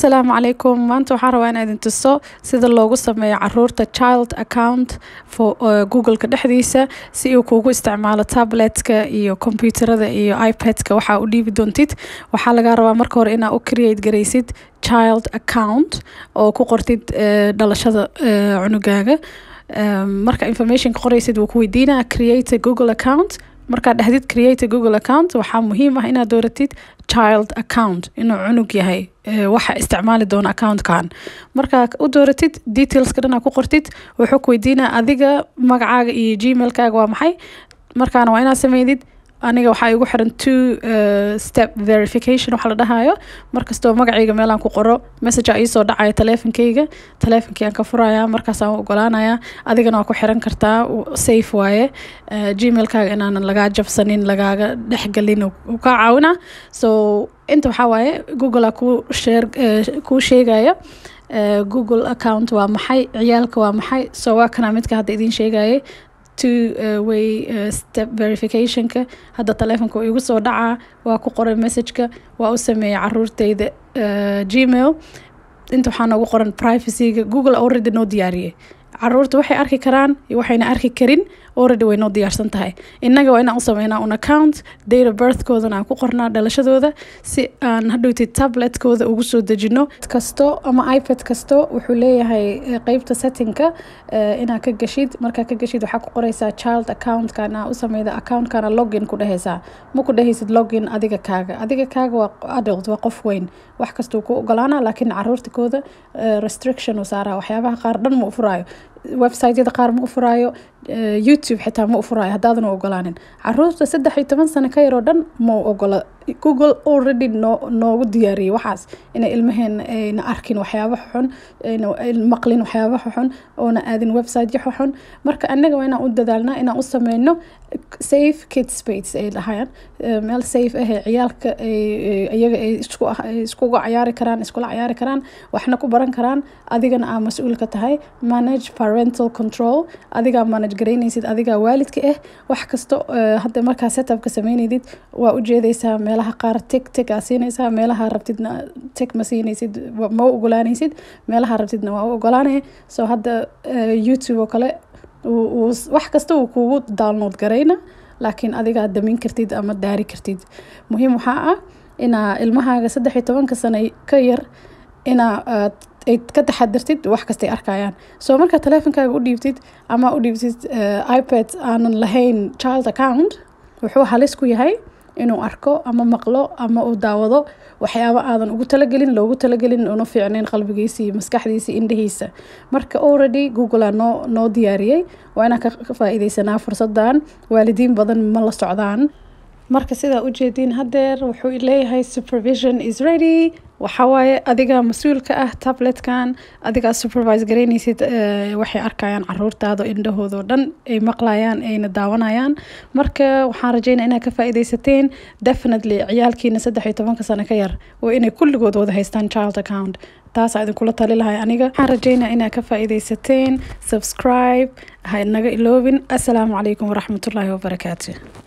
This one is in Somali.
asalaamu calaykum maanta waxaan rabaa inaan idin tuso sida loogu sameeyo caruurta child account for googleka dhexdiisa si uu kuugu isticmaalo tabletka iyo kombyuutarada iyo ipadka waxaa u dhiibi doontid waxaa lagaa rabaa marka hore inaa u create garaysid child account oo ku qortid dhalashada cunugaaga marka informationka qoraysid wuu ku weydiinaa create a google account markaad dhexdid create a google account waxaa muhiim ah inaad dooratid child account inuu cunug yahay waxa isticmaali doona accountkan markaa u dooratid detailska dhan aa ku qortid wuxuu ku weydiinaa adiga magacaaga iyo gmailkaaga waa maxay markaana waa inaad sameydid aniga waxaa igu xiran two step verification waxa la dhahayo markastoo magacayga meelaan ku qoro messagea iisoo dhacaya taleefonkeyga taleefonkii aan ka furaya markaasaan u ogolaanaya adigana waa ku xiran kartaa safe waaye gmailkaaga inaanan lagaa jabsanin lagaaga dhexgelin u kaa caawina so inta waxaa waaye google a ku sheer kuu sheegaya google account waa maxay ciyaalka waa maxay so waa kana midka hadda idiin sheegayay two uh, way uh, step verificationka hadda taleefonka uu igu soo dhacaa waa ku qoray messageka waa u sameeyay caruurteyda uh, gmail inta waxaa noogu qoran privacyga google already noo diyaariyey caruurta waxay arki karaan iyo waxayna arki karin already way noo diyaarsan tahay innaga waa inaan u sameynaa un account data birthkoodana aan ku qornaa dhalashadooda si aan hadhowtid tabletkooda ugu soo dejino kasto ama ipad kasto wuxuu leeyahay qeybta settingka inaad ka gashid markaa ka gashid waxaa ku qoreysaa child accountkana u sameyda accountkana login ku dhehaysaa ma ku dhehaysid login adiga kaaga adiga kaaga waa adult waa qof weyn wax kastuu ku ogolaana laakiin caruurtikooda restriction u saaraa waxyaabaha qaar dhan ma u furaayo websiteyada qaar ma u furaayo youtube xitaa ma u furaayo haddaadan u ogolaanin caruurta saddex iyo toban sano ka yaroo dhan ma u ogola google already noo noogu diyaariyey waxaas inay ilmaheena ayna arkin waxyaaba xun ayna maqlin waxyaaba xun oona aadin website xun marka anaga waa inaan u dadaalnaa inaan u sameyno safe kid space ay dhahayaan meel safe ah ciyaalka iyaga ay iskuga cayaari karaan iskula cayaari karaan waxna ku baran karaan adigana aa mas-uul ka tahay manage parental control adigaa manage garaynaysid adigaa waalidka ah wax kasto hadda markaa setupka sameynaysid waa ujeedaysaa meelaha qaar tig tig aa siinaysaa meelaha rabtidna tig ma siinaysid ma u ogolaanaysid meelaha rabtidna waa u ogolaanaya so hadda youtube oo kale wax kasta uu kugu download garayna laakiin adigaa damin kartid ama daari kartid muhiim waxaa ah inaa ilmahaaga saddex iyo tobanka sano ka yar inaa ay ka taxadirtid wax kastay arkayaan soo markaa taleefonkaaga u dhiibtid ama u dhiibtid ipad aanan lahayn child account wuxuu halis ku yahay inuu arko ama maqlo ama uu daawado waxyaabo aadan ugu talagelin loogu talagelin una fiicnayn qalbigiisa iyo maskaxdiisa indhihiisa marka already google a noo noo diyaariyey waa inaan ka faa-iideysanaa fursadan waalidiin badan ma la socdaan marka sidaa ujeediin hadeer wuxuu leeyahay supervision is ready waxawaaye adigaa mas-uulka ah tabletkan adigaa supervise garaynaysid waxay arkayaan caruurtaada indhahoodao dhan ay maqlayaan ayna daawanayaan marka waxaan rajeynaa inaad ka faa-ideysateen definitely ciyaalkiina saddex iyo tobanka sano ka yar waa inay kulligood wada haystaan child account taasaa idinkula tali lahay aniga waxaan rajeynaa inaad ka faa-ideysateen subscribe ha naga iloobin assalaamu calaykum waraxmatullaahi wabarakaatu